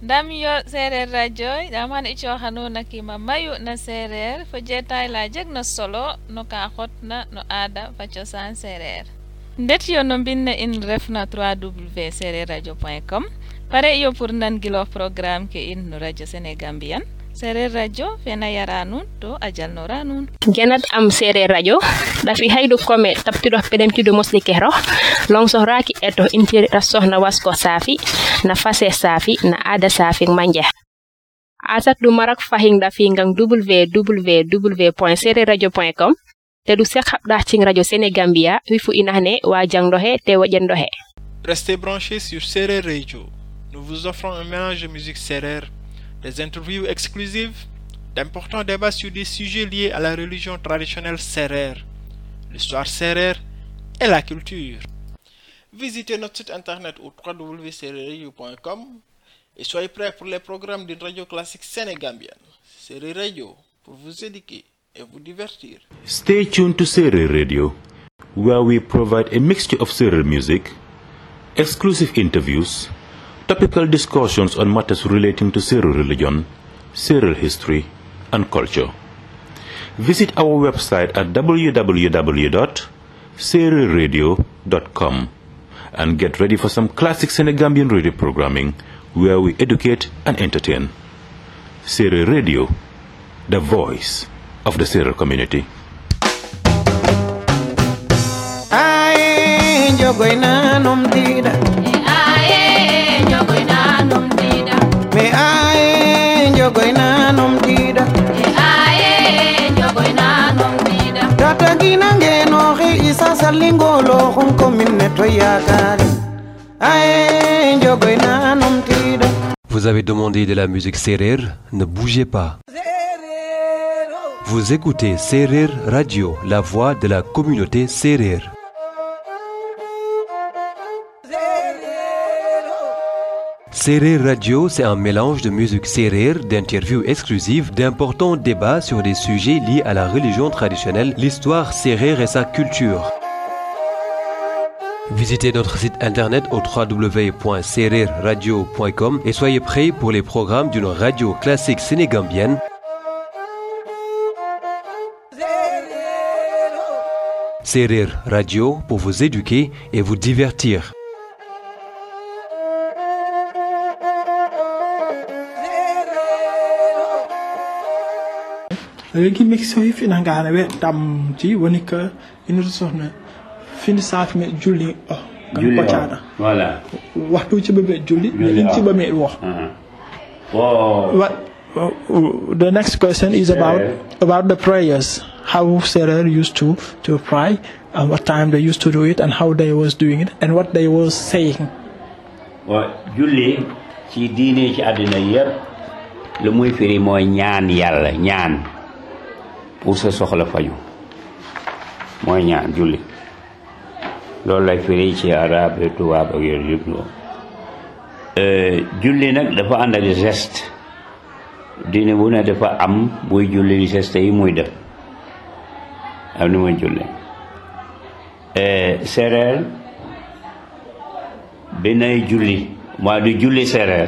ndam yo seereer radio ɗam han i cooxanuuna kiima mayu na seereer fo jeetaay la jegna solo no ka xotna no aada fa cosaan seereer ndet yo no mbinne in refna 3w seereer radio point com pare iyo pour nangiloox programme ke in no radio sénégambian seereer radio fena yara nuun to a jalnora nuun genat am seereer radio ɗafi haydu kome tabtiɗo peɗemtiɗo mosli kero long sohraki eto intiri sohna wasko saafi na fase saafi na aada saafi manje asat ɗum marak fahin ɗafi ngam www point seereer radio point com te ɗum sek haɓɗa cing radio sénégambia wifu inahne wa jangɗo he te woƴenɗo he Restez branchés sur Serer Radio. Nous vous offrons un mélange de musique Serer, des interviews exclusives, d'importants débats sur des sujets liés à la religion traditionnelle Serer, l'histoire Serer et la culture. Visitez notre site internet au www.sereradio.com et soyez prêts pour les programmes d'une radio classique sénégambienne. Serer Radio pour vous éduquer et vous divertir. Stay tuned to Serer Radio, where we provide a mixture of Serer music, exclusive interviews, topical discussions on matters relating to Serer religion, Serer history, and culture. Visit our website at www.sererradio.com and get ready for some classic Senegambian radio programming where we educate and entertain. Serer Radio, the voice of the Serer community. Aye, jogoy nanom dida. aye jogoy nanom dida Me aye, jogoy nanom dida. aye jogoy nanom dida Tata gina ngeno xe isa salingolo xun commune to yakari. Aye, jogoy nanom dida. Vous avez demandé de la musique Serer, ne bougez pas. Vous écoutez Serer Radio, la voix de la communauté Serer. Serer Radio, c'est un mélange de musique Serer, d'interviews exclusives, d'importants débats sur des sujets liés à la religion traditionnelle, l'histoire Serer et sa culture. Visitez notre site internet au www.sererradio.com et soyez prêts pour les programmes d'une radio classique sénégambienne. Serer Radio pour vous éduquer et vous divertir. léegi mixo yi fina ngana we dam ji woni ko ina sohna fini safi me julli o kam Julli o. poccaɗa Voilà. waxtu ci ɓeɓe julli Julli in o. ciɓa me wo Uh-huh. Oh, What, uh, the next question is about about the prayers. How Serer used to to pray, and what time they used to do it, and how they was doing it, and what they was saying. wa julli ci diine ci àddina yépp lu muy firi mooy ñaan yàlla ñaan pour sa soxla faju mooy ñaan julli loolu lay firi ci arab et tubaab ak yooyu yëpp loolu Euh, julli nag dafa ànd ak geste diine bu ne dafa am buy julli geste yi muy def am ni muy julli Euh, séeréer bi nay julli mooy du julli séeréer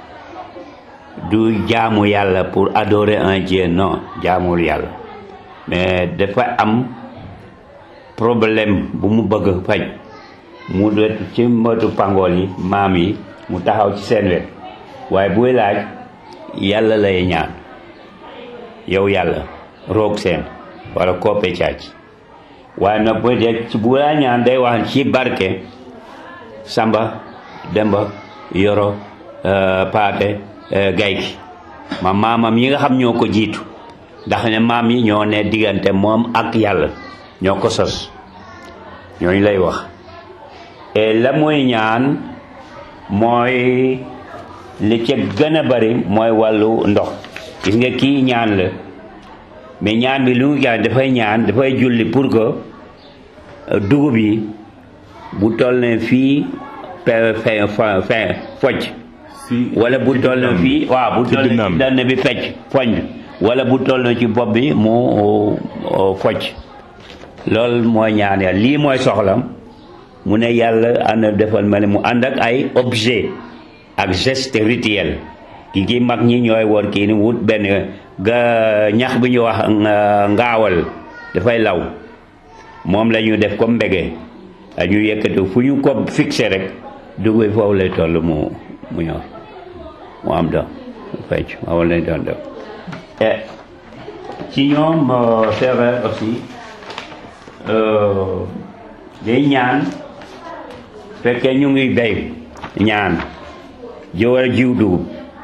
du jaamu yàlla pour adorer un dieu non jaamul yàlla mais dafa am problème bu mu bëgg faj mu wetu ci mbëtu pangool yi maam yi mu taxaw ci seen wet waaye buy laaj yàlla lay ñaan yow yàlla roog seen wala koppe caac waaye nag bu dee ci bu laa ñaan day wax ci barke samba demba yoro euh, paate euh, gayki ma maamam yi nga xam ñoo ko jiitu ndax ne maam yi ñoo ne diggante moom ak yàlla ñoo ko sos ñooñu lay wax et la muy ñaan mooy li ca gën a bari mooy wàllu ndox gis nga kii ñaan la mais ñaan bi lu mu ñaan dafay ñaan dafay julli pour que euh, dugub yi bu toll ne fii pe fe fe fe focc wala bu toll ne fii waaw bu ci toll ne dënnam. ci dënn bi fecc foñ wala bu toll ne ci bopp bi mu uh, focc loolu mooy ñaan yàlla lii mooy soxlam mu ne yàlla ànd defal ma ne mu ànd ak ay objet ak geste rituel ki ki mag ñi ñooy woon kii ni wut benn ga ñax bi ñu wax nga- ngaawal dafay law moom la ñu def comme mbege a ñu yëkkati fu ñu ko fixé rek dugub bi foofu lay toll mu mu ñor mu am doom fecc waaw lañ doon def et ci ñoom euh, c'est vrai aussi euh, day ñaan fekkee ñu ngi béy ñaan ji war a jiw dugub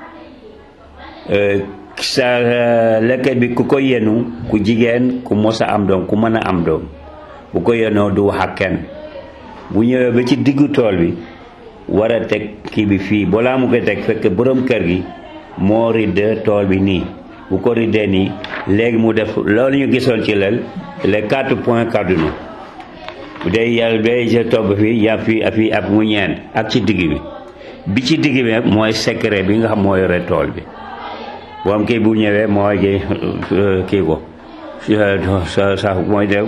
Euh, sa lekket bi ku ko yenu ku jigéen ku mos a am doom ku mën a am doom bu ko yenoo du wax ak kenn bu ñëwee ba ci diggu tool bi war a teg kii bi fii balaa mu koy teg fekk borom kër gi moo ridd tool bi nii bu ko riddee nii léegi mu def loolu ñu gisoon ci lel les quatre points cardinaux bu dee yàlla day sa togg fii yaa fii ak fii ak mu ñeent ak ci digg bi bi ci digg bi nag mooy secret bi nga xam moo yore tool bi boom kii bu ñëwee mooy kii kii ko sa sa mooy def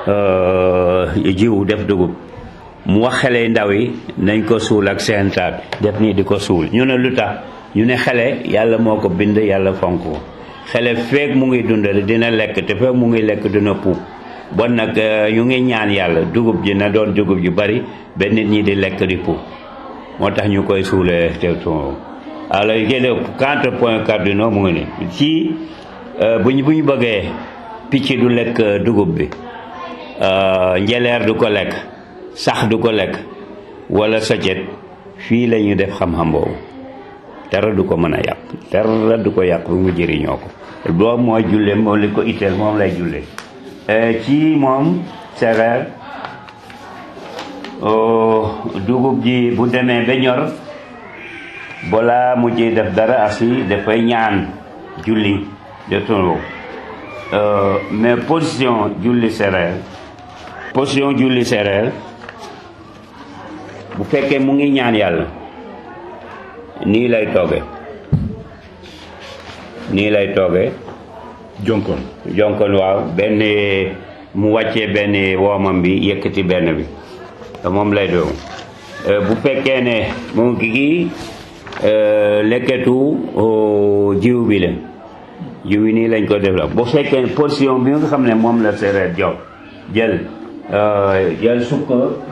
jiw def dugub mu wax xale ndaw yi nañ ko suul ak seen taat def nii di ko suul ñu ne lu tax ñu ne xale yàlla moo ko bind yàlla fonk ko xale feek mu ngi dundal dina lekk te feek mu ngi lekk dina puub bon nag ñu ngi ñaan yàlla dugub ji na doon dugub ju bari ba nit ñi di lekk di puub moo tax ñu koy suulee te ton alors yéen quatre points cardinaux mu ngi nii ci bu ñu bu ñu bëggee picc du lekk dugub bi njeleer du ko lekk sax du ko lekk wala socet fii la ñuy def xam-xam boobu dara du ko mën a yàq dara du ko yàq bu mu jëriñoo ko boobu mooy julle moom li ko itteel moom lay julle ci moom séeréer dugub ji bu demee ba ñor balaa mu ci def dara asi dafay ñaan julli de tolo mais position julli séeréer position julli séeréer bu fekkee mu ngi ñaan yàlla nii lay tooge nii lay tooge jonkon jonkon waaw benn mu wàccee benn woomam bi yëkkati benn bi moom lay doon bu fekkee ne mu ngi kii lekketu jiw bi la jiw yi nii lañ ko def la bu fekkee position bi nga xam ne moom la séeréer jox jël jël sukk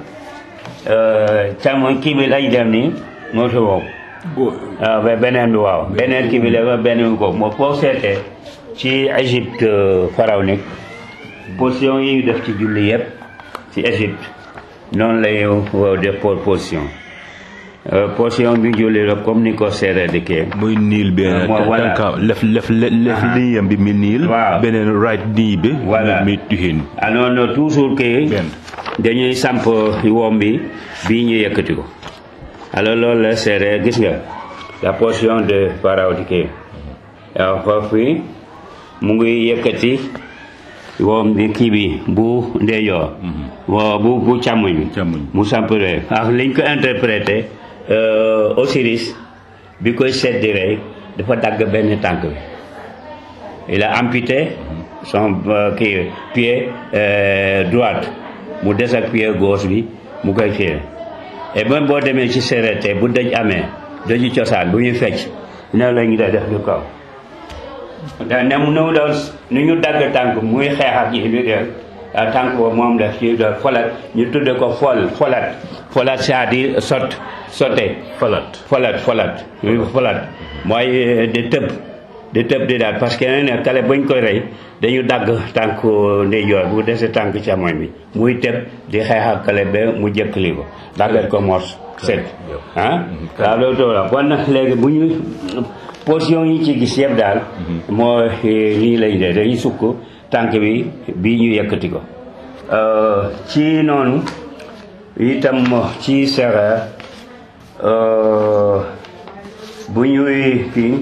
càmmoñ kii bi lay dem nii moo fi wow waaw ba beneen bi waaw beneen kii bi la beneen ko moo foo seetee ci Égypte pharaonique position yi ñu def ci julli yëpp ci Égypte noonu lay def pour position position bi julli la comme ni ko séeréer di kii muy niil benn Mo- voilà. tànka lef lef lef liyam bi mi niil Waaw. beneen right nii bi Voilà. mi tuhin ah non non toujours que Benn. dañuy samp woom bi bii ñu yëkkati ko alors loolu la séeréer gis nga la portion de pharaon di kii waaw foofu fii mu ngi yëkkati woom bi kii bi bu ndeejoor wa bu bu càmmoñ bi Càmmoñ. mu sampre ak liñ ko interprété euh, Osiris bi koy seddi rey dafa dagg benn tànk bi il a amputé son euh, kii pied euh, droite mu des ak pied gauche bi mu koy fii et même boo demee ci séeréer tey bu dëj amee dëju cosaan bu ñuy fecc ne la ñu da def du kaw da ne mu nu doon nu ñu dagg tànk muy xeex ak yi bi def ah, tànk boobu moom la ci doon folat ñu tudde ko fol folat folat c'est-à-dire sot sotte falat folat folat muy folat mooy euh, di tëb di tëb di daal parce que nee na kale bañ koy rey dañu dagg tànk ndeyjoor bu dese tànk càmmoñ bi muy tëb di xeex ak kale ba mu jëkkali ko daggal ko mors set ah waaw loolu toog la bon nag léegi bu ñu position yi ci gis yëpp daal moo nii lañ dee dañuy sukk tànk bi bii ñu yëkkati ko Euh, ci noonu itam ci séeréer euh, bu ñuy kii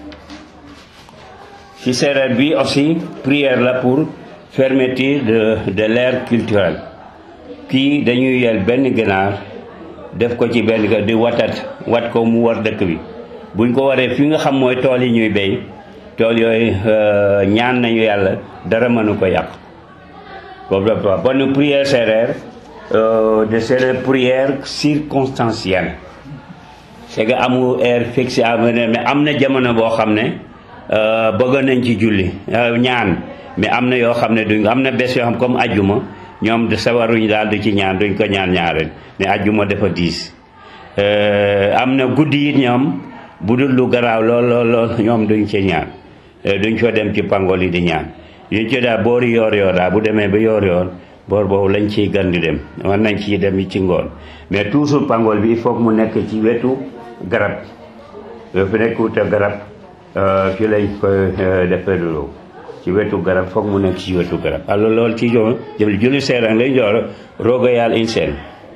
ci séeréer bi aussi prière la pour fermeture de de l'ère culturelle kii dañuy yel benn ganaar def ko ci benn ga di watat wat ko mu war dëkk bi buñ ko waree fi nga xam mooy tool yi ñuy béy tool yooyu euh, ñaan nañu yàlla dara mënu ko yàq boobu la bonne prière séeréer euh, de séeréer prière circonstancielle c'est que amul heure fixe am mais am na jamono boo xam ne euh, bëgg nañ ci julli euh, ñaan mais am na yoo xam ne duñ am na bés yoo xam comme ajjuma ñoom de sawaruñ daal du ci ñaan duñ ko ñaan ñaareel mais ajjuma dafa diis Euh, am na guddi it ñoom bu dul lu garaaw lool lool lool ñoom duñ ci ñaan Euh, duñ fa dem ci pangol yi di ñaan yuñ ci daal boori yoor yoor daal bu demee ba yoor yoor boor boobu lañ ciy gan di dem war nañ ciy dem ci ngoon mais toujours pangol bi il faut que mu nekk ci wetu garab yoo fi nekk wute garab euh, fi lañ ko euh, defee loolu ci wetu garab foog mu nekk ci wetu garab alors loolu ci jo jël julli seerang lañ joor rooga yaal in seen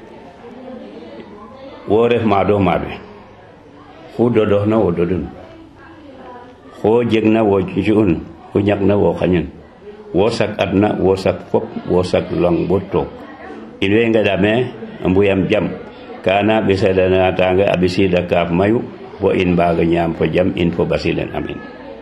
wo ref maado maaɓe xu dodoxna wo dodun xo jegna wo cu'un xu ñakna wo xañun wo sak adna wo sak fop wo sak long bo took in way ngeɗame mbuyam jam kana ɓesaɗanatanga a ɓisida kaaf mayu bo in mbaga ñaam fo jam in fo ɓasilen amin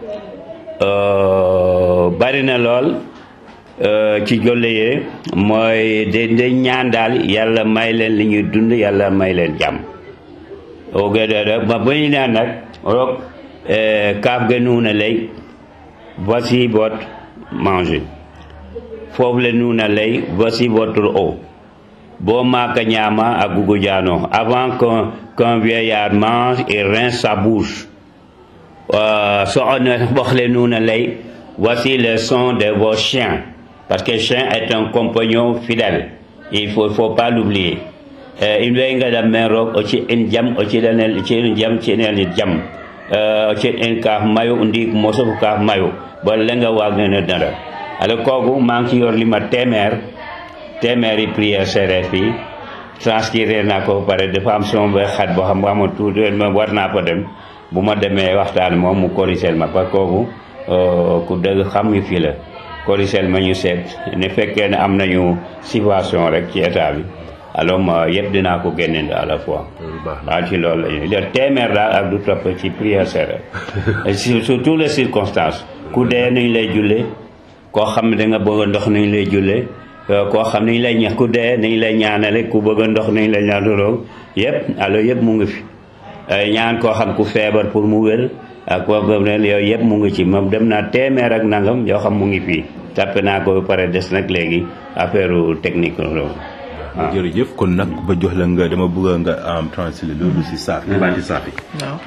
Euh, bari na lool euh, ci jolle yee mooy de de ñaan daal yàlla may leen li ñuy dund yàlla may leen jàmm o gede ba ba ñu naan nag rok eh, kaaf ge nuuna lay voici votre manger foofu le nuuna lay voici votre eau boo maaka ñaama a gugu jaano avant qu'un qu'un vieillard mange et rince sa bouche euh, soxna wax le nuuna lay voici le son de vos chiens parce que chien est un compagnon fidèle il faut faut pas l'oublier euh, in way ngadam men roog o ci in jam o ciɗanel ciɗen jam ciɗanel jam euh, o ciɗ in kaaf mayo ndiig mosof kaaf mayo bo lenga wagnene dara ala kooku maa ngi ci yor li ma téeméer téeméeri prière séeréer fii transcrire naa ko ba pare dafa am sama ba xat boo xam nga tuuti ma war naa fa dem bu ma demee waxtaan moom mu corrigel ma parce que kooku euh, ku dëgg xam ñu fii la corrigel ma ñu seet ne fekkee ne am nañu situation rek ci état bi alors ma yëpp dinaa ko génne à la fois waaw ci loolu la ñuy def téeméer daal ak du topp ci prière séeréer sur sur toutes les circonstances ku dee nañ lay julle koo xam ne da nga bëgg a ndox nañ lay julle koo xam nañ lay ñax ku dee nañ lay ñaanale ku bëgg a ndox nañ lay ñaanaloo yëpp alors yëpp mu ngi fi ñaan koo xam ku feebar pour mu wér ak koo xam ne yooyu yëpp mu ngi ci moom dem naa téeméer ak nangam yoo xam mu ngi fii tàppe naa ko ba pare des nag léegi affaire technique loolu waaw jërëjëf kon nag ba jox la nga dama bëgg nga am translate loolu si saafi baati saafi waaw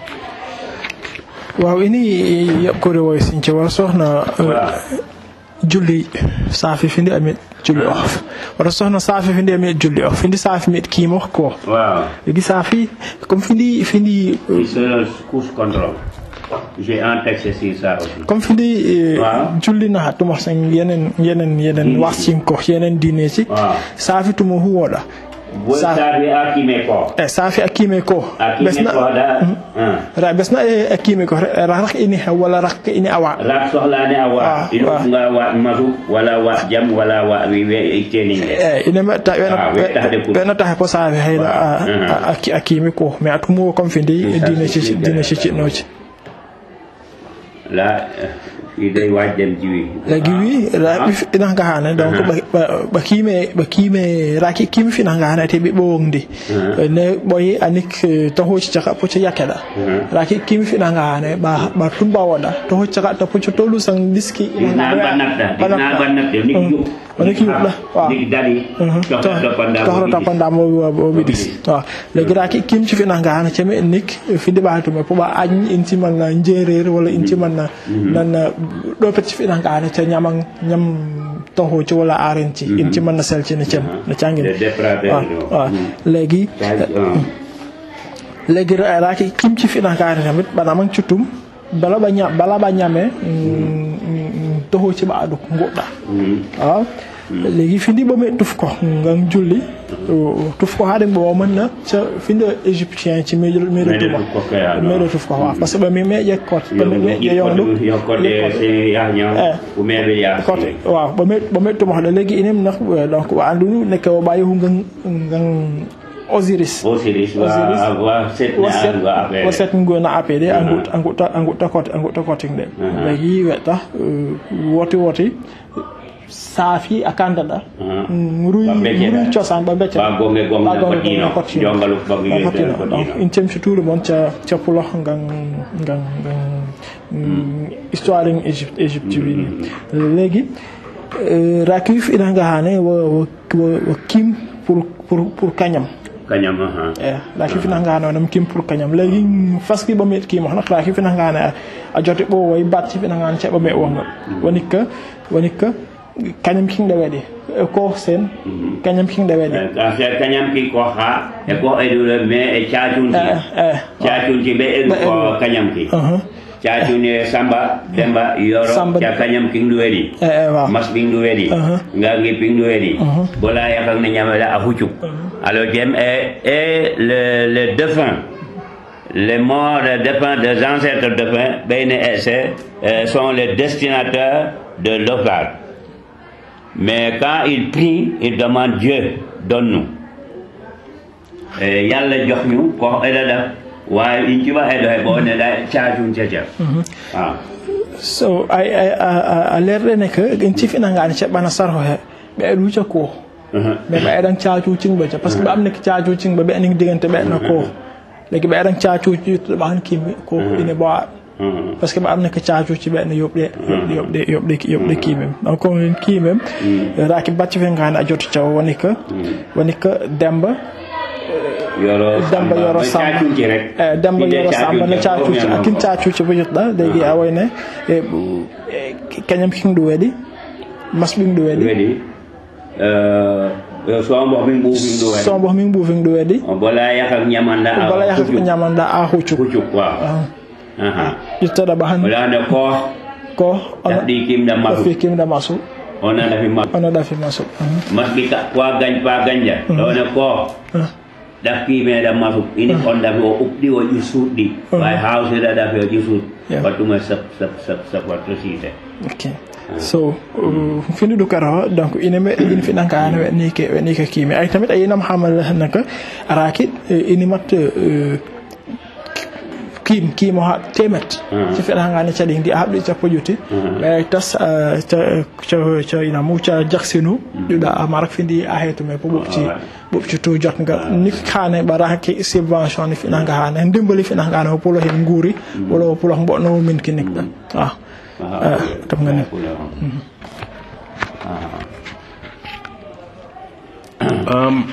waaw ini yaɓkore woy since wara sohna julli saafi findi amit julli o wara sohna saafi findi amit julli o findi saafi miɗa kiimo ko waaw legi saafi comme findi findi c'est course contrôle j'ai un texte sur ça aussi comme findi Waaw. julli na tuma sen yenen yenen yenen wascin ko yenen dineji Waaw. saafi tumo huwoɗa bo Sa- sabi akime ko e saafi akkime ko akime ko da ah. ra besna e akkime ko ra rak ini he walla rak ini awa rak sohlani a wa Ah, ino ah. nga wa masu wala wa jam wala wa wi we teninge e ine metta Ah, wettade ko- ɓena tahe ko saafi hayla Ah. akkimi ko mais a tumuwo comme findi Sa- dine sa- cici dine ciccinnoji la i day waaj dem jiwi lagi wi raɓi ina gahane donc ɓa- ɓa- ɓa kiime ɓa kiime raki kiimi fina gahane te ɓi ɓowndi ne ɓoyi anik eh, to hoci caka poco yakkeɗa raki kiimi fina gahane ɓa ɓa tumba woɗa to hoci caka to poco tolu san diski dinaa ba natta dinaa ba natta nik yu onik yuɓɗa waaw nik dari tohro tappandamo o wiɗis waaw legi raki kimci fina gahane cemi en nik findi ɓa tume po ɓa añ inti manna jeerer walla inti manna nanna ɗo pecci fina gahane ce ñaman ñam tohoci walla arenci inti manna selcini cem no cangin De dépravé, waaw no. waaw Mm. legi legi raki kimci fina gahane tamit ɓanaman cuttum bala ɓa ña bala ɓa ñame tohoci ɓa aɗu goɗɗa waaw léegi findi ba may tuf ko ngam julli tuf ko haade bo mën na ca finde égyptien ci meɗo meɗo tuma tuf ko kaya, no. meɗo tuf ko waaw parce que ɓa mi meƴe kot ɓa mi meƴe yondu yokkode se yahño Eh. ko meɓe ya kot waaw ɓa me ɓa me tuma hoɗo léegi inem nak donc wa andu nekke o ɓa yehu ngan ngan osiris osiris wa wa setne waset an wa affaire waset ngona apd a ngut a ngutta a ngutta kot a ngutta koting ɗe léegi wetta woti woti saafi a kandada Mhm. ruy Ba becceda. ruy cosaan ba becca Ba gonge gonge Ba gonge kottino. gonge kottino. Jongalu gonge Ba yedde kottino. kottino. donc in cemtitude moon ca ca pulo ngan ngan ngan histoire en égypte égypte wini léegi euh, raki wi fiɗanga hane wo wo wo- wo kim pour pour pour kañam kañam aha eh raki fiɗanga hane wonam kim pour kañam léegi faski ɓa meɗ kimo nak raki fiɗanga hane a- a jote ɓo way batti fiɗanga hane ceɓa meɗ wongal woni que woni que kañam kingɗe waɗi e ko sen kañam kingɗe waɗi ka se kañam ki ko ha e ko edule mais e caacunti eh eh caacunti ɓe eɗu Ɓe ko eɗu. kañam ki uh-huh. caacuni e samba demba yoro Samba- ca kañam king ɗu weɗi eh eh waaw mas ɓing ɗu weɗi Uh-huh. ngangi ping ɗu weɗi bola yakak ne ñamela a huccuk alors jem et, et le, le défunt les morts les défunts des ancêtres défunts ɓeyne e c'est euh, sont les destinataires de l'offrande mais quand il prie il demande Dieu donne-nous e yalla jox ñu ko eɗa ɗaf waawi in cuɓa eɗo he bo neɗa caacum cecel waaw so ay ay a a- a lerɗene que en cifinangani ceɓɓana sarho he ɓe eɗ wucca ko mais ɓe eɗan cacu cingɓe ca par ce que ɓe amniki cacu cingɓe ɓe anin digante ɓeɗna ko legi ɓe eɗan cacuci ɓe han kimi ko ine ɓowa par ce que ɓe amniki cacuci ɓeɗna yoɓɗe yoɓɗe yoɓɗe yoɓɗe yoɓɗe kimem donc on kimem raki bacci fe ngani a joto caw woni que woni que demba yoro demba yoro ba samba caacunci rek eh, demba Inde yoro samba no caacunci, cacuci ko akin mbiyan cacuci bo jotɗa leygi a wayne e kañam king ɗu weɗi masɓing ɗu ko. weɗi weɗi so mbo min ɓuufin ɗu weɗi sombo min ɓuufing ɗu weɗi bola yakak ñamanda a bala yaha ko huccuk. ñamanda a huccuk huccuk waaw Aha. ƴettoɗa ɓa han wala ne ko ko ɗaɗɗi kimɗa masu fi kimda masu ona dafi masu ono ɗafi masu masɓi ka kwa gañ pa gañja ɗone ko ɗafki meɗa masu ini on dafi o uɓɗi o ƴusuɗɗi way hawsira dafi o ƴusuɗ Yeah. wattume sap sap sap sap watto siise ok so uh, fini ɗu kara donc ine me in fiɗanka hane weɗni ke weɗni ke kiimi ay tamit a yinam hamal naka araki ini mat uh, kiim kiimo ha temet so fiɗangani caɗi ndi a haɓɗi sappo juuti ɓe tas uh, ca ca ca ina mu ca jaksinu ɗuɗa a marak findi a heetume po ɓofti ɓofti to jotga ni hane ɓaraki subvention ni fiɗanga hane ndimbali fiɗanga hane o pulo hen guuri wala o pulo mboɗno min kinikɗa ah tam nga ne Um,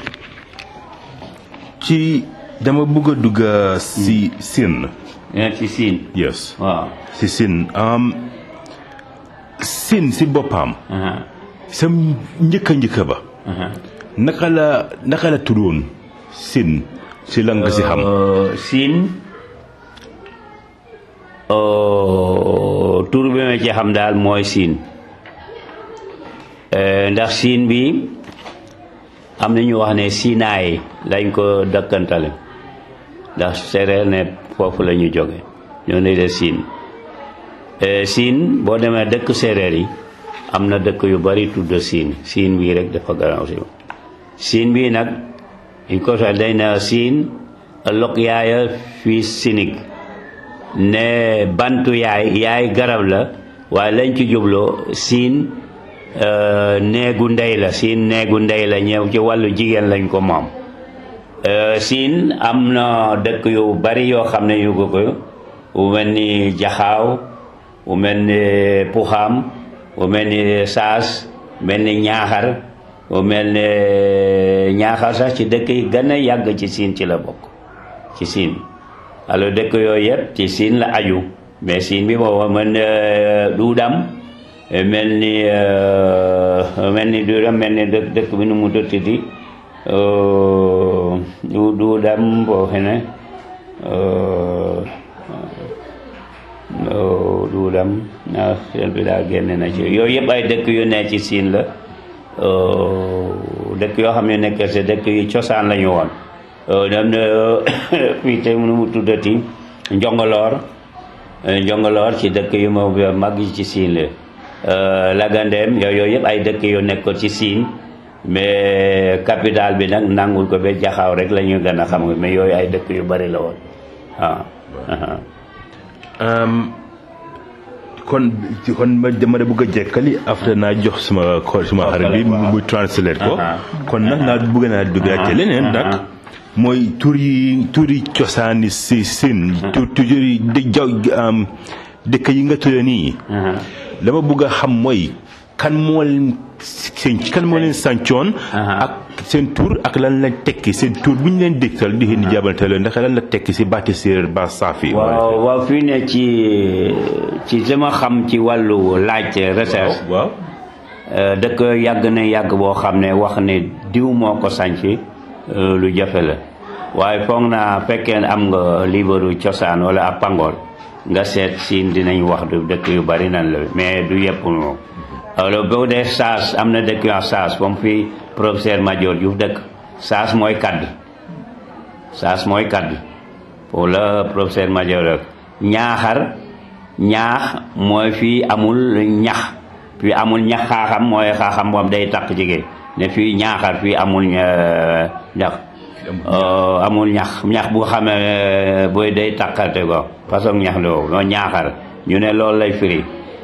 ci dama bëgg a dugg si sin ene ci siin yes waaw si sin um, sin si boppam aha sa njëkka njëkka ba aha naka la naka la tuddoon sin si la nga si xam Euh, siin euh, tur bi ma ci xam daal mooy siin Euh, ndax siin bi am na ñu wax ne siinaay lañ ko dëkkantale ndax séeréer ne foofu la ñu jóge ñoo ne de siin Euh, siin boo demee dëkk séeréer yi am na dëkk yu bari tudd siin siin bii rek dafa gannaaw si siin bii nag in ko sa day na siin lok yaaya fii sinig ne bantu yaay yaay garab la waaye lañ ci jubloo siin euh, neegu ndey la siin neegu ndey la ñëw ci wàllu jigéen lañ ko moom Euh, siin am na dëkk yu bari yoo xam ne yu ko ko wu mel ni jaxaaw wu mel ni puxaam wu mel ni saas mel ni ñaaxar wu mel ni ñaaxar sax ci dëkk yi gën a yàgg ci siin ci la bokk ci siin alors dëkk yooyu yëpp ci siin la aju mais siin bi booba mel ni duudam mel ni euh, mel ni duudam mel ni dëkk dëkk bi nu mu dëttiti du duudam boo xam ne euh, euh, duudam ah xel bi daa génne na ci yooyu yëpp ay dëkk yu ne ci siin la euh, dëkk yoo xam ne nekk si dëkk yu cosaan la ñu woon dem na fii tey nu mu tuddati njongoloor njongoloor ci dëkk yu ma mag yi ci siin la lagandeem yooyu yooyu yëpp ay dëkk yu nekkoon ci siin mais capital bi nag nangul ko ba jaxaaw rek la ñu gën a xam mais yooyu ay dëkk yu bari la woon waaw Um, kon kon ma dama bëgg a jekkali after naa jox suma ko suma xarit bi mu translate ko kon nag naa bëgg naa duggaat ci leneen nag mooy tur yi tur yi cosaani si sin tur tur yi di jaw am dëkk yi nga tudde nii dama bëgg a xam mooy kan moo leen seen kan moo leen sàncoon ak seen tur ak lan la tekki seen tur bu ñu leen dégtal di xeen di jàbbante leen ndax lan la tekki si baati séeréer ba saafi waaw waaw fii ne ci ci sama xam ci wàllu laaj recherche waaw dëkk yàgg na yàgg boo xam ne wax ne diw moo ko sànc lu jafe la waaye foog naa fekkee am nga liibaru cosaan wala ab pangool nga seet siin dinañ wax du dëkk yu bari nan la mais du yëpp moom alors boo dee saas am na dëkk yu wax saas comme fii professeur Madior Diouf dëkk saas mooy kadd saas mooy kadd pour la professeur Madior rek ñaaxar ñaax mooy fii amul ñax fii amul ñax xaaxam mooy xaaxam moom day takk jigéen ne fii ñaaxar fii amul ñax amul ñax ñax bu xamee booy day takkate ko façon ñax loo noo ñaaxar ñu ne loolu lay firi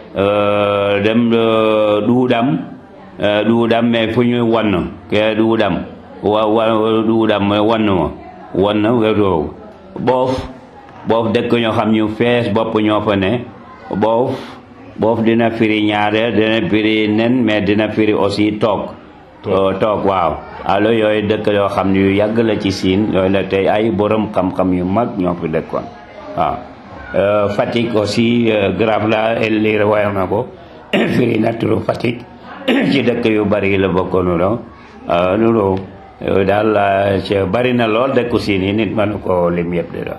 dem duudam duudam mais fu ñuy wann ke duudam wa wa duudam mais wann ma wann wetoowu boof boof dëkk ñoo xam ñu fees bopp ñoo fa ne boof boof dina firi ñaare dina firi nen mais dina firi aussi toog toog waaw allo yooyu dëkk yoo xam ne yu yàgg la ci siin yooyu la tey ay borom xam-xam yu mag ñoo fi dëkkoon waaw Fatick aussi grave la lii wax na ko firi na turu Fatick ci dëkk yu bari la bokkoon no loolu daal ci bari na lool dëkku siin yi nit mënu ko lim yëpp de la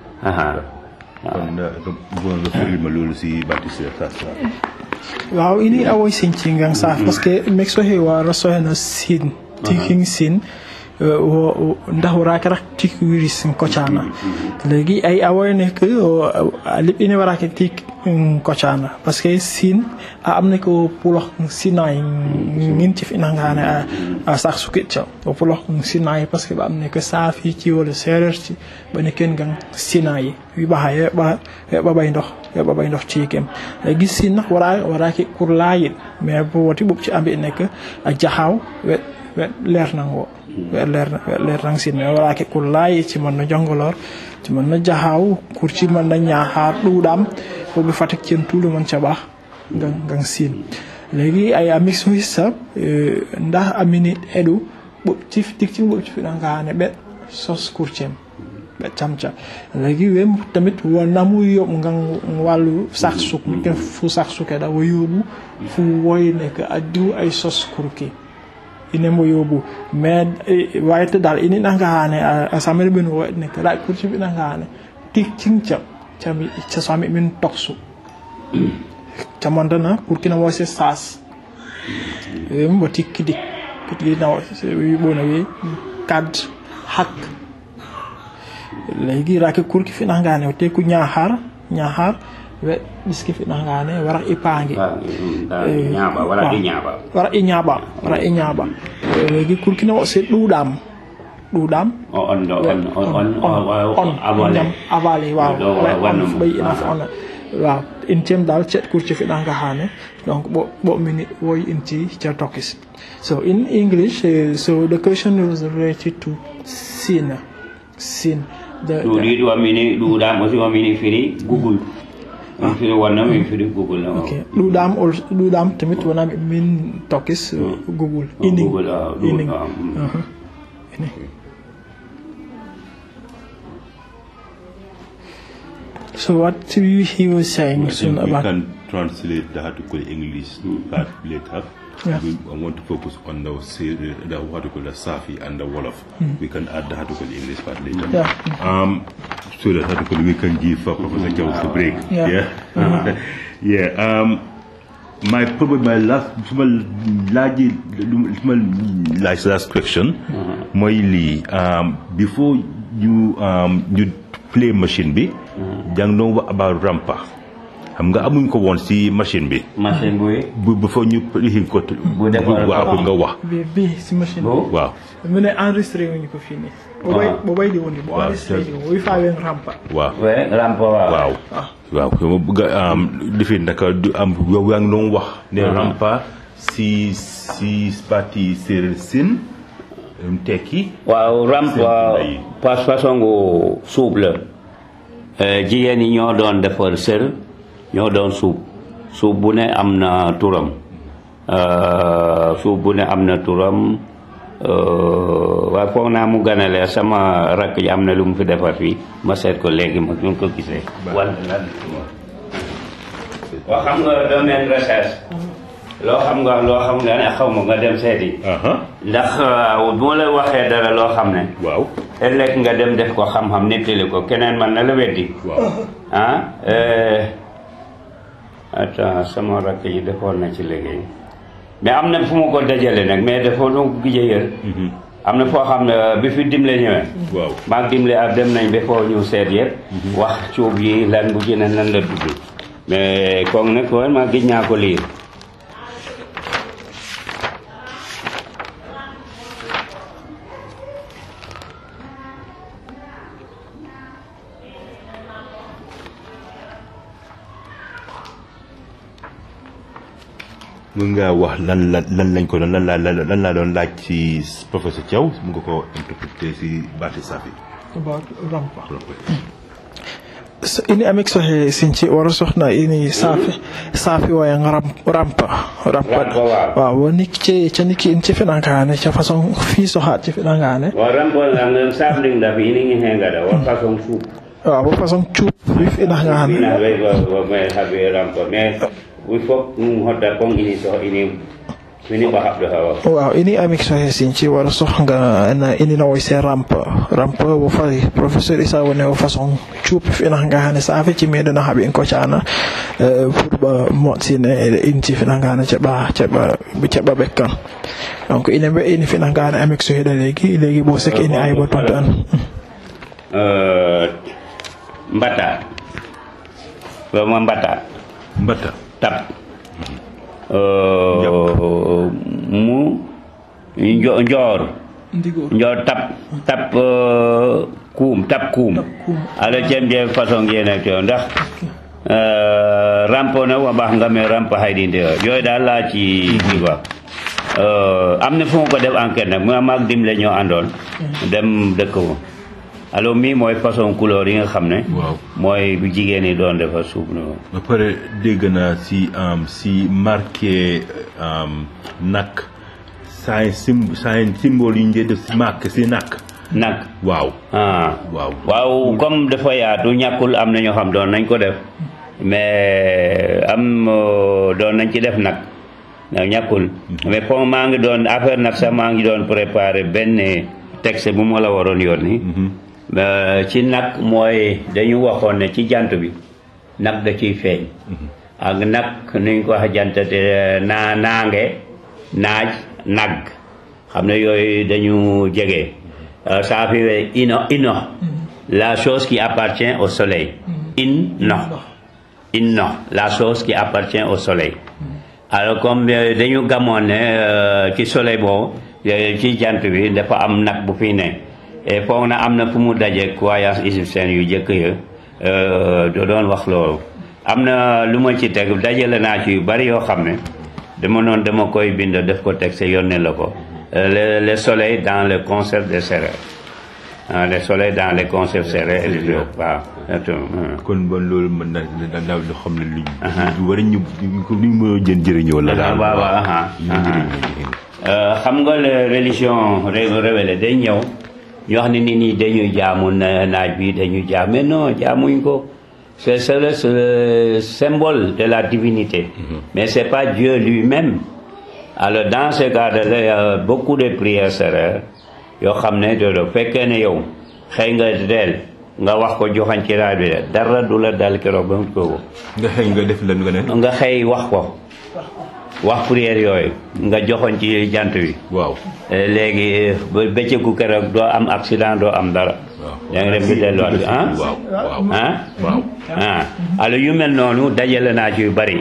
kon bëggoon nga firi ma loolu si baati séeréer waaw ini awoy sin cingang sa parce que mek so he wa raso na sin tiking sin wo ndax warake rak tik wiri sin kocana legi ay awoy ne que alip ine warake tik kocana parce que sin a amne ko pulox sinay ngin ci fina ngane a sax sukit cha o pulox sinay parce que ba amne ko safi ci wala serer ci ba ne ken gang sinay wi ba haye ba ba bay ndox ba bay ndox ci kem léegi sin nag wara warake kur laayit mais bo woti bub ci ambi nekk a jaxaw wet wet leer nang wo wet leer wet leer nang sin mais warake kur laayit ci man na jongolor ci man na jaxaw kur ci man na ñaaxaar ɗuɗam bo ɓe fatak cen tuuɗo man caɓa gan gan sin léegi ay a mix hissa ndax a minute eɗu ɓoɓ cif tik cin ɓoɓ cifiɗa ngane ɓet sos kurcem ɓe camca léegi wem tamit wo namu yoɓ ngan wàllu sax suk mi ken fu sax suke da wo yóbbu fu woy nekk a diw ay sos kurki ine mo yóbbu mais wayte dal ini nangane a samere ɓen wo nekk ra kurci ɓe nangane tik cinca cami casami min toksu camantana kurkina wose sas wem wo tikkidik kitigi na wi ɓona wi kad hak léegi rake kurki fiɗangane o teku ñahar ñahar we ɓiski fiɗangane wara i paangi wara i ñaaɓa wara i ñaaɓa wara i ñaaɓa léegi kurkina o se ɗuɗam ɗuɗam on on on avale jam avale waaw wanno on ɓay ina fo ona waaw in tem dal cet kurci fiɗanga hane donc ɓo ɓo minute woy inti ca tokis so in english uh, so the question was related to sin sin the, ɗu ɗiɗi wamini ɗuɗam aussi wamini firi google min firi wonno min firi google no ok ɗuɗam ol ɗuɗam tamit wona min tokis uh, google ining google ah, ining google ah, mm. Uh-huh. Ining. so what he he was saying I soon think we about can translate the article English part later. Yeah. We, I want to focus on the, se- the article, the Safi and the Wolof. We can add the article English part later. Yeah. Um, so that article we can give for Professor Charles to break. Yeah. Yeah. yeah. Um, my probably my last small large small last last question. Mooy lii um, before you um, you play machine bi. jàng doon wax about rampa. xam nga amuñ ko woon si machine bi. machine buy bu bu fa ñu lifin ko. Bu defar waaw pour nga wax. bi bi si machine Bo? bi waaw. mu ne enregistré wuñu ko fii nii o ɓay o ɓaydi woni bo aris leydi o wi fawen rampa waaw we rampa waaw waaw waaw ma bëgg a am lifi naka du am yow yaa ngi doon wax ne rampa si si parti séeréer sin um tekki waaw rampa pas façon gu suub la Eh, jigéen yi ñoo doon defar sër ñoo doon suub suub bu ne am na turam Eh, suub bu ne am na turam Eh, waaye foog naa mu ganale sama rakk ji am na lu mu fi defar fii ma seet ko léegi ma ñu ko gisee wante lan waaw xam nga domaine recherche loo xam nga loo xam nga ne xaw ma nga dem seeti ndax uh, bu ma la waxee dara loo xam ne waaw ëllëg nga dem def ko xam-xam nettali ko keneen man na la weddi ah eh, attends sama rakk yi defoon na ci liggéey mais am na fu mu ko dajale nag mais dafa nu gëj a yër am na foo xam ne bi fi dimle ñëwee waaw maag dimle ak dem nañ ba foo ñu seet yëpp wax cuub yi lan bu ci ne nan la tudd mais kooku nag vraiment gëj naa ko liir mën ngaa wax lan la lan lañ ko doon lan laa lan laa doon laaj ci professeur Thiaw mu nga ko interprété si baati safi about rampa so ini amik sohe sinci wara sohna ini safi safi waya ram rampa rampa Rampa, waaw. waaw woni ce caniki in cefiɗankane ca façon fi so ha cefiɗankane wa rampol la nga sabling da fi ni ngi henga da wa façon fu waaw bo façon cuup wifiɗankane ina be wa wa me habe rampo mais wi fok um hodda kon ini so ini ini ba habdo hawa waaw ini amik sohe sinci wara sohga na ini nawoy se rampa rampa wo fay professeur isa woni o façon cuup finankane safi ci meɗena haaɓi en kocana pour ɓa moƴsine inti finankane ceɓa ceɓa ceɓa ɓekkan donc ine ɓe ini finankane amik soheɗa leygi leygi bo sek ini ayba ton tan euh mbata wa ma mbata mbata tap euh mu njo njor njor tap tap euh, kuum tap kuum ala cem je façon ngene to ndax euh, rampo na wa bax nga me rampo haydi nde yooyu daal laa ci kii quoi euh, am na fu mu ko def enquête nag mu maag dimle ñoo àndoon dem dëkk ko alors mii mooy façon couleur yi nga xam ne waaw mooy bu jigéen ñi doon defa suuf noonu ba pare dégg naa si am si marqué am nak saa sim saa symbole yi ñu dee def si marqué si nak nag waaw ah waaw waaw comme dafa yaatu ñàkkul am na ñoo xam doon nañ ko def mais am euh, doon nañ ci def nag ndax ñàkkul mais comme maa ngi doon affaire nag sax maa ngi doon préparer benn texte bu ma la waroon yónni mais ci nag mooy dañu waxoon ne ci jant bi nag da ciy feeñ ak nag nuñ ko wax jant te naa naange naaj nag xam ne yooyu dañu jege Euh, ça fait ino ino la chose qui appartient au soleil in no in no la chose qui appartient au soleil alors comme euh, dañu gamoon ne euh, ci soleil boobu euh, ci jant bi dafa am nag bu fi ne et foog na am na fu mu daje croyance égyptienne yu jëkk ya euh, do doon wax loolu am na lu ma ci teg dajale naa ci yu bari yoo xam ne dama noonu dama koy bind def ko teg sa yónnee la ko Euh, le, le soleil dans le concert des sérères ah, le soleil dans les concerts sérères et les jours waaw surtout, hum. kon bon loolu mën na da daal loo xam ne luñ lu war a ñu ko luñ mën a jën jëriñoo la daal waaw waaw aha, aha. Euh, xam nga le religion ré- révélée day ñëw ñu wax ne nit ñi dañuy jaamu na- naaj bi dañuy jaam mais non jaamuñ ko c'est c'est le, c'est le symbole de la divinité mais c'est pas Dieu lui-même alors dans ce cas-là il y a beaucoup de prières sérères yoo xam ne dodo fekkee ne yow xëy nga deel nga wax ko joxañ ci raaj bi de dara du la dal keroog ba mu kooku nga xëy nga def lan nga ne nga xëy wax ko wax prière yooyu nga joxoñ ci jant wi waaw Eh, léegi ba bëccëgu keroog doo am accident doo am dara da nga dem bi delluwaat ah waaw waaw ah waaw ah alors yu mel noonu dajale naa ci yu bari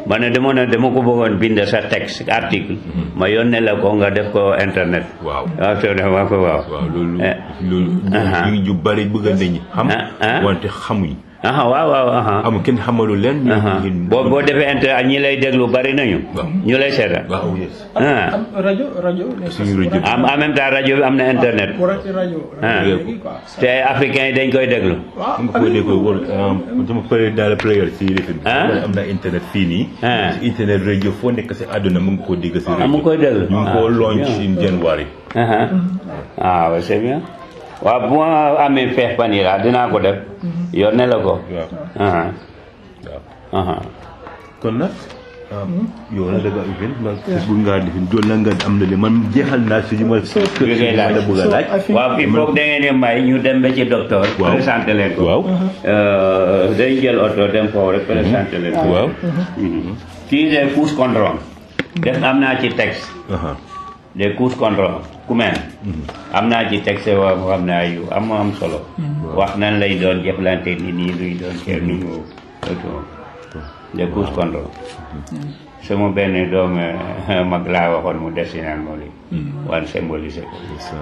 ma ne dama ne dama ko bëggoon bind sa texte article ma yónnee la ko nga def ko internet waaw waaw soo def ma ko waaw waaw loolu Eh. loolu aha. ñu ñu bari bëgg nañu xam Ah, ah. wante xamuñ aha waaw waaw aha amul kenn xamalu leen ñu aha ñu- boo boo defee internet ñi lay déglu bari nañu Waaw. ñu lay seetaan waaw yes ah am rajo rajo suñu rajo bi. am en même temps rajo bi am na internet bu rek rajo Ah. léegi quoi te africain yi dañ koy déglu waaw nga ko dégg wol sama pare dans le player si lifin bi Ah. am na internet fii nii Ah. si internet radio foo nekk si àdduna mu ngi ko dégg si ah mu koy déglu ñu ngi ko Ah, launch bien. in January ah ah ouais, c'est bien waaw bu ma amee feex fan yi laa dinaa ko def yónnee la ko waaw ah waaw ah kon nag yow la dëgg ifin ma bëgg ngaa lifin doon la nga am na li man jeexal naa si li ma bi ngay laaj la bëgg a laaj waaw il faut que da ngeen di may ñu dem ba ci docteur Waaw. présenté leen ko waaw Euh, dañ jël oto dem foofu rek présenté leen ko waaw Mhm. kii des couches contrôle def am naa ci texte aha des couches contrôle ku mel am naa ci texte waa boo xam ne ay yu am am solo wax nan lay doon jëflante nit ñi luy doon ceer nu ñu des couches contrôle sama benn doom eh, mag laa waxoon mu dessiné mo li wan symbolisé ko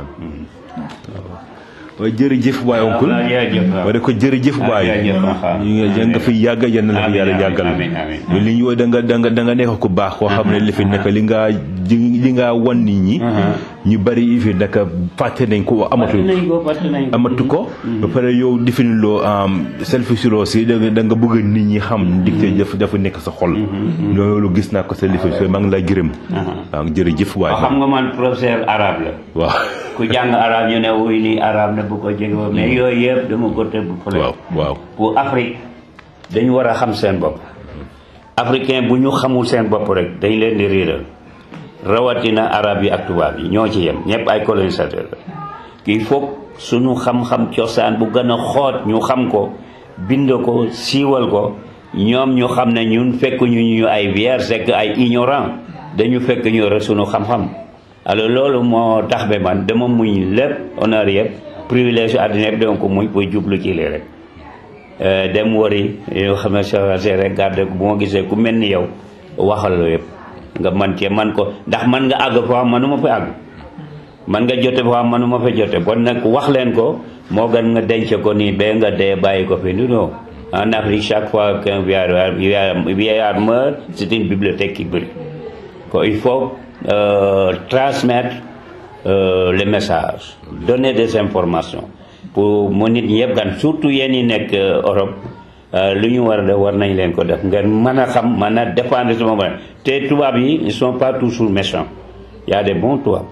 waaye jërëjëf waay oncle waaw, jërëjëf, waaw. wala ko jërëjëf Ah, waay jërëjëf, ah, ñu nga ja nga fi yàgg yal na la fi Amiin, yàlla amiin, yàggal amiin, amiin, mais li ñu da nga da nga da nga nekk ku baax koo xam ne li fi nekk li nga li nga wan nit ñi ñu bari yi fi nekk fàtte nañ ko amatu fàtte nañ ko fàtte nañ ko amatu ko ba pare yow defin loo selfish loo si da nga da nga bëgg nit ñi xam dicté dafa dafa nekk sa xol loolu gis naa ko sa lifi so maa ngi lay gërëm waaw jërëjëf waay waaw xam nga man professeur arabe la waaw ku jàng arabe ñu ne wuy nii arabe na bu ko jege woon mais yooyu yëpp dama ko tëbb fële waaw waaw pour Afrique dañu war a xam seen bopp africain bu ñu xamul seen bopp rek dañ leen di riiral rawatina arab yi ak tubaab yi ñoo ci yem ñëpp ay colonisateur la il faut suñu xam-xam cosaan bu gën a xoot ñu xam ko bind ko siiwal ko ñoom ñu xam ne ñun fekk ñu ñu ay vierge c'est que ay ignorant dañu fekk ñu rek suñu xam-xam alors loolu moo tax ba man dama muñ lépp honneur yëpp privilège àddina yëpp dama ko muñ pour jublu ci lii rek Euh, dem wari yoo xam ne sa rek garde bu ma gisee ku mel ni yow waxal la yëpp nga man cee man ko ndax man nga àgg foo xam manuma fa àgg man nga jote foo xam manuma fa jote bon nag wax leen ko moo gën nga denc ko nii ba nga dee bàyyi ko fi non en Afrique chaque fois qu'un vieillard vieillard vieillard meurt c'est une bibliothèque qui brûle ko il faut euh, transmettre euh, les messages donner des informations pour mu nit ñi yëpp gan surtout yéen ñi nekk euh, Europe euh, lu ñu war a def war nañ leen ko def ngeen mën a xam mën a défendre sama bopp te tubaab yi ils sont pas toujours méchants y a des bons tubaab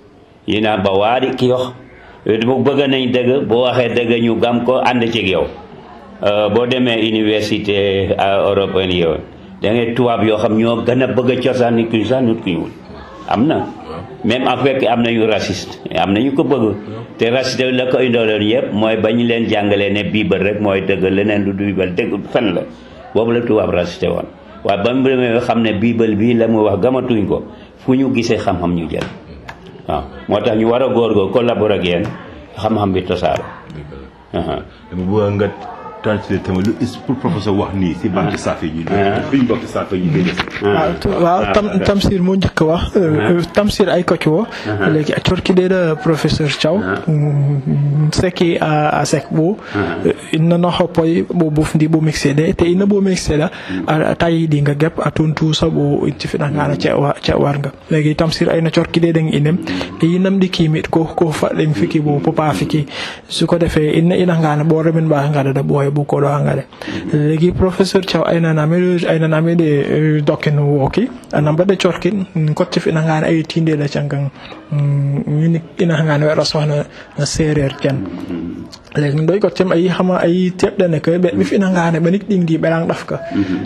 yi naa ba waari ki yox bu bëgg nañ dëgg boo waxee dëgg ñu gam ko ànd ci yow Euh, boo demee université euh, européenne yow da ngay tubaab yoo xam ñoo gën a bëgg a cosaan nit ku sax nit ku ñuul am na même en fait am na yu raciste am na ñu ko bëgg te raciste la ko indooloon yëpp mooy ba ñu leen jàngalee ne biibal rek mooy dëgg leneen lu du biibal dëgg fen la boobu la tubaab raciste woon waaye ba mu demee xam ne biibal bii la muy wax gamatuñ ko fu ñu gisee xam-xam ñu jël waaw moo tax ñu war a góorgóor collaborer ak yéen xam-xam bi tosaaro dama bëgg nga translate tamit lu is pour professeur wax nii si banque saafe yi fi ñu banque saafe yi gën waaw tu- waaw tam tamsir moo njëkk a wax euh, tamsir ay koc wo léegi a corkiɗeɗo professeur thiaw mm, seki a a sek ɓo inna no hoppoy ɓo bofndi ɓo mixeɗe te inna ɓo mixeɗa a tayiɗi nga gep a toon tuusa ɓo cifiɗa ngana cewarga léegi tamsir ayno corkiɗeɗen inem e yinnamɗi kimit ko ko faɗɗen fiki ɓo popa fiki suko defe inna ina ngana ɓore min mbawi ngaɗaɗa ɓooye ɓo koɗo ha ngaɗe léegi professeur thiaw aynanami aynanamiɗe dokken wooki ana mbaɗe corkin kottif ina ngani ayi tindeɗe caggan mini ina ngani waɗa sohna no séréer ken léegi ɗoy kottim ayi hama ayi teɓɗene ke ɓe ɓif ina ngani ɓe nik ɗingdi ɓeɗan ɗafka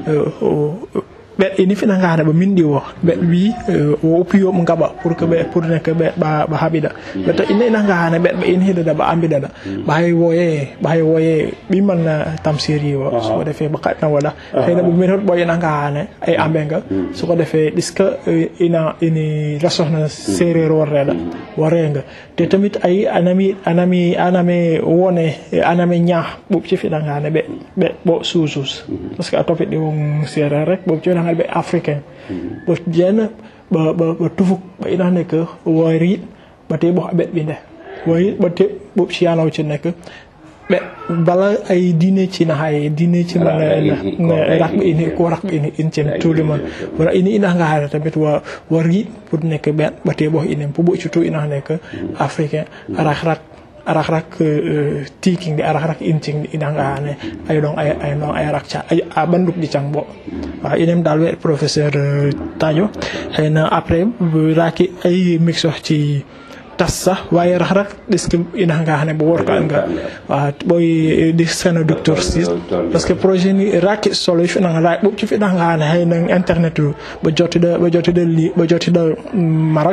ɓe ini fina ngane ɓe minɗi o ɓe wi o oppiyoɓe gaɓa pour que ɓe pour ne que ɓe ɓa ɓa haɓiɗa ɓe to ina ina ngane ɓe ɓe in hiɗaɗa ɓa ambiɗaɗa ɓa hay woye ɓa hay woye ɓimal na tamsiri o soko defe ɓa kaɗna waɗa hayna ɓe min hoɗ ɓoy ina ngane ay ambenga soko defe ɗiska ina ini rasohna séréer worreɗa warenga te tamit ayi anami anami anami wone anami ñaa ɓuɓ cifiɗa ngane ɓe ɓe ɓo suusus par ce que a topiɗɗi won séréer rek ɓuɓ cifiɗa finanga ɓe africain ɓo jeena ɓe ɓe tufuk ɓe ina ne que woyri ɓe te ɓo ɓet ɓinde woy ɓe te ɓo siyanaw ci nekk ɓe bala ay diine ci na hay diine ci man rak ɓe ini ko rak ɓe ini in cen tout le monde wala ini ina nga hada tamit wa wari pour nekk ben ɓe te ɓo inem pour ɓo surtout ina nekk africain rak rak arak rak tiking di arak rak incing di ina nga ne ay dong ay ay dong ay rak ca ay a banduk di cang bo wa inem dal we professeur tajo xëy na après raki ay mix wax ci tas sax waaye rax rak est-ce que ina nga xane bo wor ka nga wa boy di sena docteur sis parce que projet ni rak solo fi na nga bu ci fi na nga xane hay na internet ba joti da ba joti da li ba joti da marak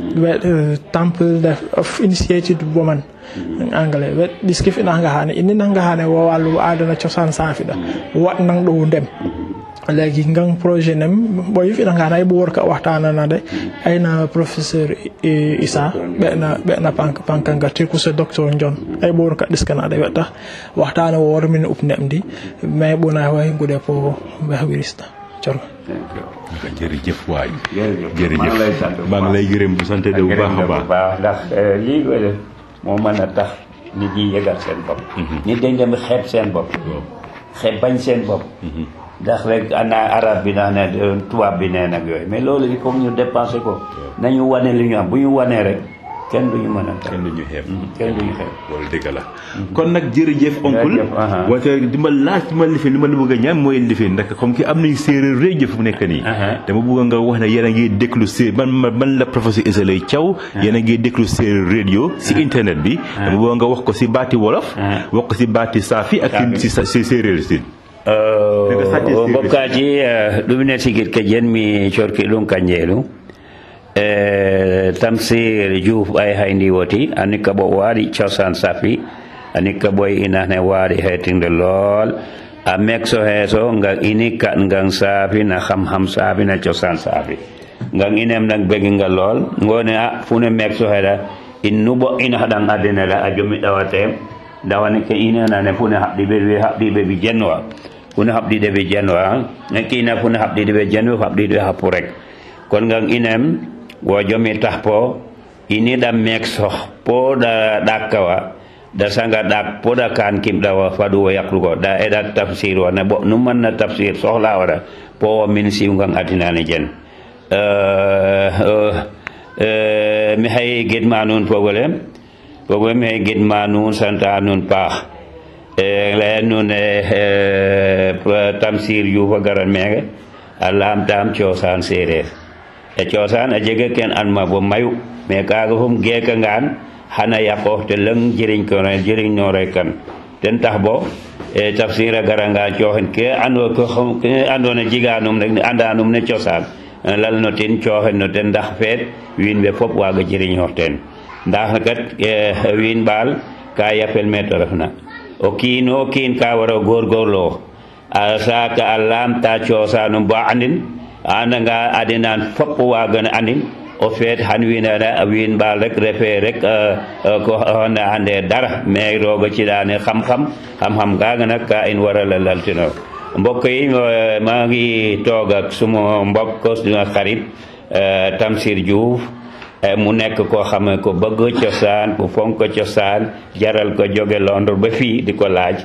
temple of initiated woman anglais wet diski fi na nga xane ini na nga xane wo walu adana ciosan safi da wat nang do dem léegi ngang projet nem boy fi nga ay bu wor ka waxtana na de ay na professeur Isa be na be na pank pank nga te ku se docteur John ay bu wor ka diskana de weta waxtana wo wor min up nem di mais bu na way ngude po be wirista cor jërëjëf waay jërëjëf maa ngi lay gërëm bu sant de bu baax a baax baax ndax lii koy def moo mën a tax nit ñi yëgal seen bopp nit dañ dem xeeb seen bopp xeeb bañ seen bopp ndax rek ana arab bi naa ne tubaab bi nee nag yooyu mais loolu il faut ñu dépenser ko nañu wane li ñu am bu ñu wanee rek kenn duñu mën a kenn duñu xeeb kenn duñu xeeb loolu dëgg la kon nag jërëjëf oncle wante di ma laaj di ma lifin li ma la bëgg a ñaan mooy lifin ndax comme ki am nañu séeréer réew jëf mu nekk nii dama bëgg nga wax ne yéen a ngi déglu séeréer man man la professeur Issa Laye Thiaw yéen a ngi déglu séeréer radio si internet bi dama bëgg nga wax ko si baati wolof wax ko si baati saafi ak si si séeréer si bokkaji ɗumine sigir ke jen mi corki ɗum kanjeelu e tamsir diouf ay hayndi woti ani ka ɓo waɗi cosan safi ani ka ɓoy inane waɗi hetinde lool a mekso heeso ngan ini kat ngan saafi na xam xam saafi na cosan saafi ngan inem nak beginga lool ngone a fune mekso heɗa in nuɓo ina haɗan adine la a jomi ɗawatem dawani ke inenane fune haɓɗiɓe wi haɓɗiɓe ɓi jenwa fune haɓɗiɗe ɓe jenwa kina fune haɓɗiɗe ɓe jenwa haɓɗiɗe happu rek kon ngan inem wo jomi tahpo ini ɗa mekso po ɗa ɗakkawa da sanga ɗak po ɗa kan kimɗawa faɗu wo yaklugo ɗa eɗa tafsir wa ne ɓo numanna tafsir sohla waɗa po wo min siwngan adinane jen mi hay gidma nun fogole fogole mi hay gidma nun santa nun paax laya nun tamsir yufa garan meke a lamtam cosan sereer e cosan a jega ken anma bo mayu mais kaga fom geka ngan xana yaqo te leng jiriñ ko jiriñ nore kan ten tax bo e tafsir a garanga coxen ke ando ko ke ando na jiganum rek andanum ne cosan lal no ten coxen no ten ndax feet wiin we fop waga jiriñox ten ndax kat wiin baal ka yapel me to refna o kiin o kiin ka waro gorgorlo a saka a lamta cosanum ba andin a andanga adinan fop wagana andin o feet han winana win ɓaal rek refe rek ko hona ande dara mais roga ciɗane xam xam xam xam kaga nak ka in warala laltino mbokk yi maa ngi toog ak suma mbokk suma xarit Tamsir Diouf mu nekk koo xam ne ko bëgg cosaan ku fonk cosaan jaral ko jóge Londres ba fii di ko laaj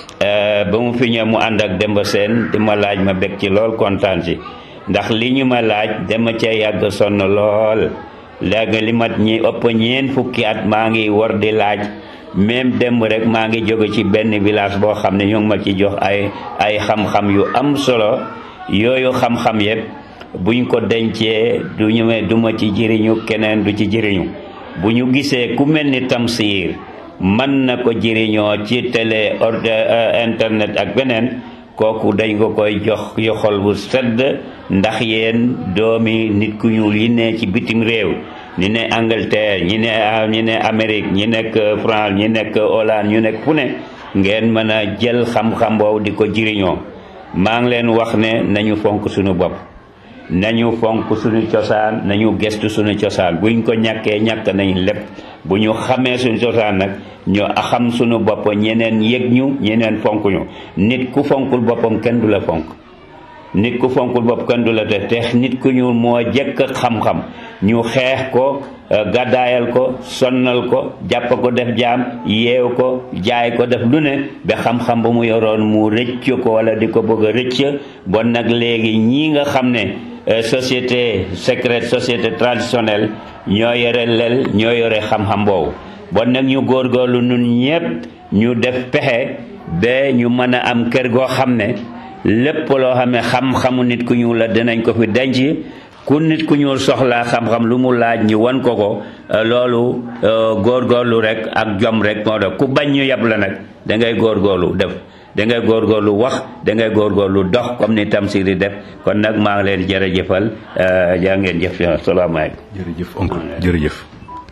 ba mu fi ñëw mu ànd ak Demba Seen di ma laaj ma bég ci lool kontaan ci ndax li ñu ma laaj dama cee yàgg sonn lool léegi li mat ñi ëpp ñeen fukki at maa ngi war di laaj même démb rek maa ngi jóge ci benn village boo xam ne ñu ngi ma ci jox ay ay xam-xam yu am solo yooyu xam-xam yëpp buñ ko dencee du ñu du ma ci jëriñu keneen du ci jëriñu bu ñu gisee ku mel ni Tamsir mën na ko jëriñoo ci télé ordre internet ak beneen kooku dañ ko koy jox yu xol bu sedd ndax yéen doomi nit ku ñuul yi ne ci bitim réew ñi ne Angleterre ñi ne ñi ne Amérique ñi nekk France ñi nekk Hollande ñu nekk fu ne ngeen mën a jël xam-xam boobu di ko jëriñoo maa ngi leen wax ne nañu fonk suñu bopp nañu fonk suñu cosaan nañu gestu suñu cosaan buñ ko ñàkkee ñàkk nañ lépp bu ñu xamee suñu cosaan nag ñu xam suñu bopp ñeneen yëg ñu ñeneen fonk ñu nit ku fonkul boppam kenn du la fonk nit ku fonkul bopp kenn du la te te nit ku ñuul moo jëkk xam-xam ñu xeex ko gàddaayal ko sonnal ko jàpp ko def jaam yeew ko jaay ko def lu ne ba xam-xam ba mu yoroon mu rëcc ko wala di ko bëgg a rëcc bon nag léegi ñii nga xam ne société secrète société traditionnelle ñoo yore lel ñoo yore xam-xam boobu bon nag ñu góorgóorlu nun ñépp ñu def pexe ba ñu mën a am kër goo xam ne lépp loo xam ne xam-xamu nit ku ñuul la dinañ ko fi denc ku nit ku ñuul soxlaa xam-xam lu mu laaj ñu wan ko ko loolu góorgóorlu rek ak jom rek moo def ku bañ ñu yab la nag da ngay góorgóorlu def da ngay góorgóorlu wax da ngay góorgóorlu dox comme ni Tamsir di def kon nag maa ngi leen jërëjëfal jaa ngeen jëf salaamaaleykum. jërëjëf oncle jërëjëf.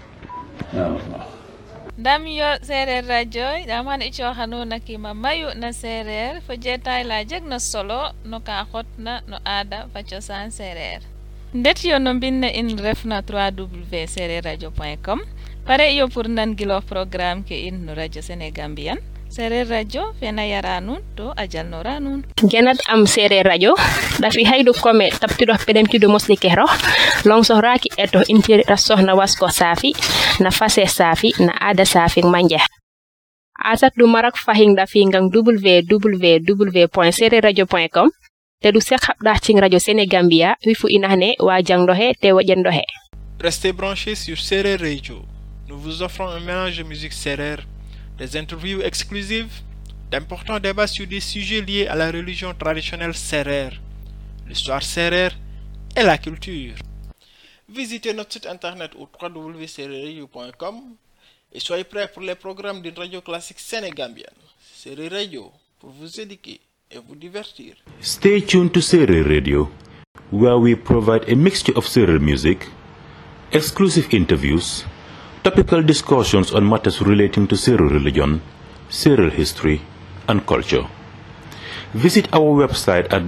ndam yo seereer radio ɗam han icoxanu na kima mayu na seereer fo jeetay la jeg na solo no ka xotna no aada fa cosaan seereer ndet yo no mbinne in refna 3w seereer radio point com pare yo pour nangiloox programme ke in no radio sénégambian seereer radio fena yara nuun to a jalnora nuun genat am seereer radio ɗafi haydu kome tabtiɗo peɗemtiɗo mosli kehro longsohraki eto intirita sohna wasko saafi na fase saafi na aada saafi manje asat ɗum marak fahin ɗafi ngan www point seereer radio point com te ɗum sek haɓɗa cing radio sénégambia wifu inahne wa jangɗo he te woƴenɗo he Restez branchés sur Serer Radio. Nous vous offrons un mélange de musique Serer, des interviews exclusives, d'importants débats sur des sujets liés à la religion traditionnelle Serer, l'histoire Serer et la culture. Visitez notre site internet au www.sereradio.com et soyez prêts pour les programmes d'une radio classique sénégambienne. Serer Radio pour vous éduquer et vous divertir. Stay tuned to Serer Radio, where we provide a mixture of Serer music, exclusive interviews, topical discussions on matters relating to Serer religion, Serer history, and culture. Visit our website at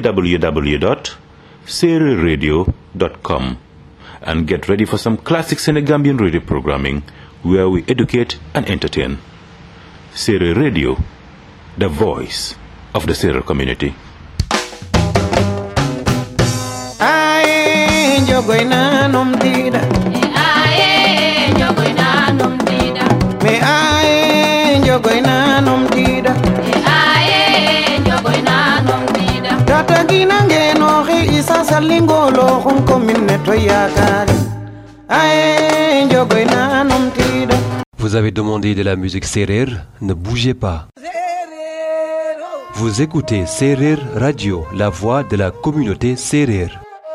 www.sererradio.com and get ready for some classic Senegambian radio programming where we educate and entertain. Serer Radio, the voice of the Serer community. Ay, jogoy nanom tida. aye jogoy nanom dida Me ay, jogoy nanom tida. aye jogoy nanom dida Tata gina ngenoxi isa salingolo xun commune to yakari. Ay, jogoy nanom tida. Vous avez demandé de la musique Serer, ne bougez pas. Vous écoutez Serer Radio, la voix de la communauté Serer.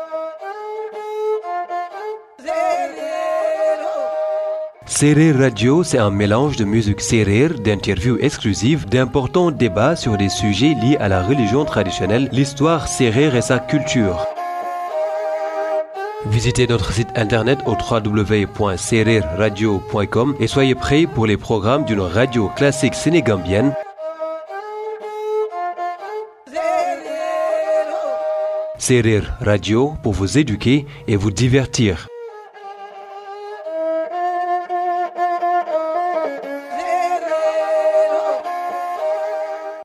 Serer Radio, c'est un mélange de musique Serer, d'interviews exclusives, d'importants débats sur des sujets liés à la religion traditionnelle, l'histoire Serer et sa culture. Visitez notre site internet au www.sererradio.com et soyez prêts pour les programmes d'une radio classique sénégambienne. Serer Radio pour vous éduquer et vous divertir.